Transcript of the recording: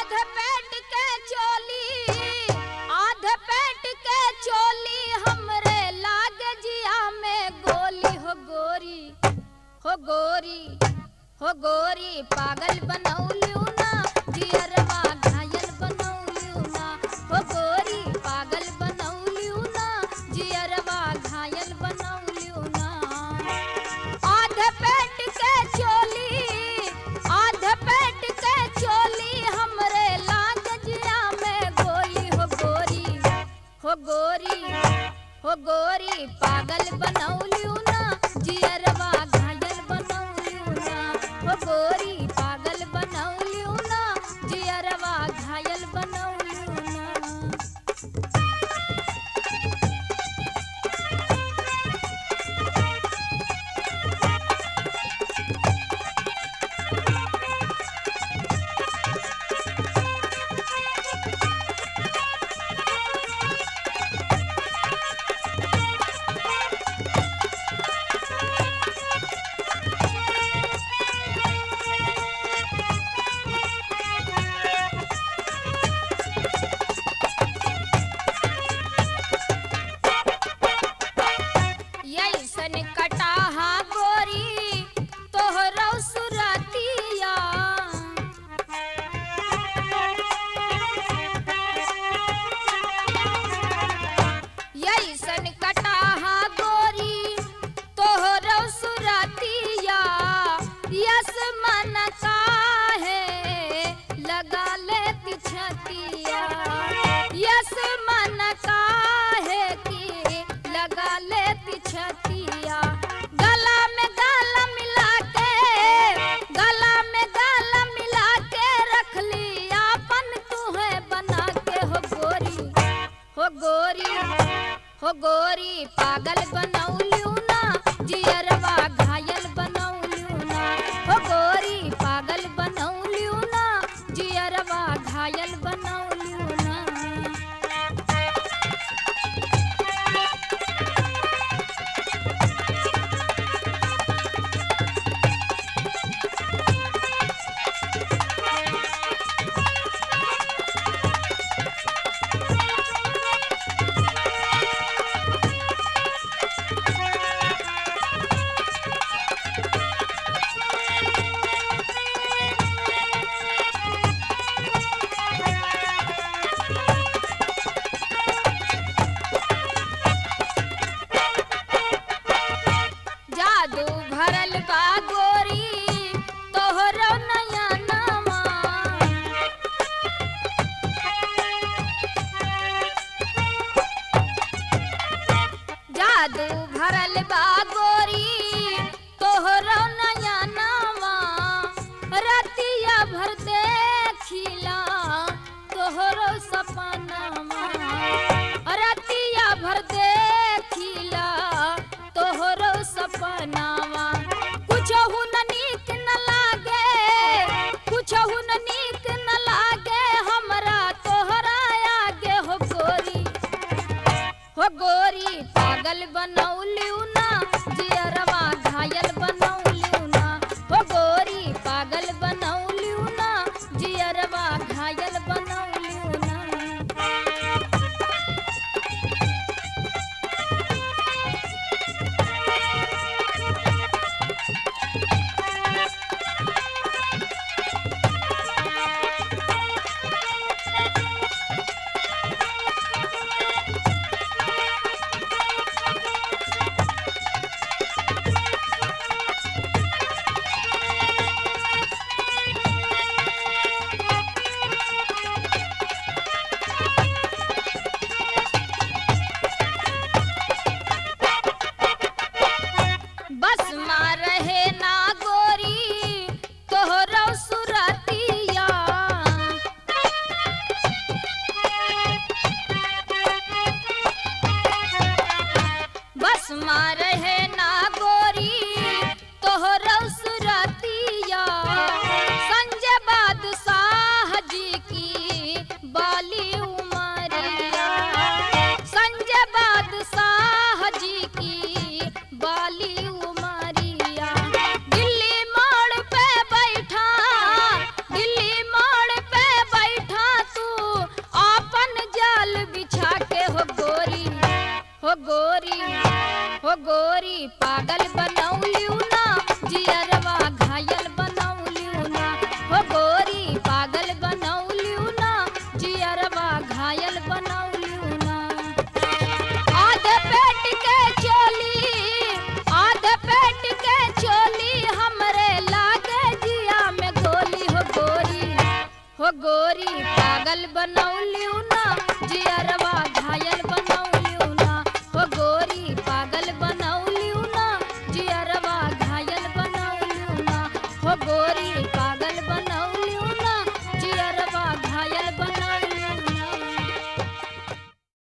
आध पेट के चोली आध पेट के चोली हमरे लाग जिया में गोली हो गोरी हो गोरी हो गोरी पागल बनौलियू ना जियरवा घायल बनौलियू ना हो गोरी पागल बनौलियू ना जियरवा घायल बनौलियू ना आध पेट के चोली आध पेट के चोली हमरे लाग जिया में गोली हो गोरी हो गोरी हो गोरी पागल बनौलियू ना जियरवा घायल बनौलियू ना हो गोरी पागल बनौलियू ना जियरवा घायल बनौलियू ना यैसन कटाहा गोरी तोहरौ सुरतिया यैसन कटाहा गोरी तोहरौ सुरतिया यस मन काहे लगा ले पिछतिया यस मन काहे की लगा ले पिछतिया गला में गला मिला के गला में गला मिला के रख ली आपन तुहे बना के हो गोरी हो गोरी हो गोरी पागल बनौलियू ना जियरवा घायल बनौलियू ना हो गोरी पागल बनौलियू ना जियरवा घायल बनौलियू ना जादू भरल बा गोरी तोहरो नया नामा जादू भरल बा गोरी तोहरो नया नामा रतिया भर देखिला तोहरो सपनामा रतिया भर देखिला तोहरो सपनावा कुछहु न नीक न लागे कुछहु न नीक न लागे हमरा तोहरा आगे हो गोरी हो गोरी पागल बनौलियू ना जियरवा घायल बनौलियू ना हो गोरी पागल बनौलियू ना जियरवा घायल बनौलियू ना बस मार रहे ना गोरी तोहरो सुरतिया बस मार रहे ना गोरी तोहरो सुरतिया संजय बादशाह जी की बाली उमरिया संजय बादशाह जी की बाली उमरिया गोरी पागल बनौलियू ना जियरवा घायल बनौलियू ना हो गोरी पागल बनौलियू ना जियरवा घायल बनौलियू ना आधे पेट के चोली आधे पेट के चोली हमरे लागे जिया में गोली हो गोरी हो गोरी पागल बनौलियू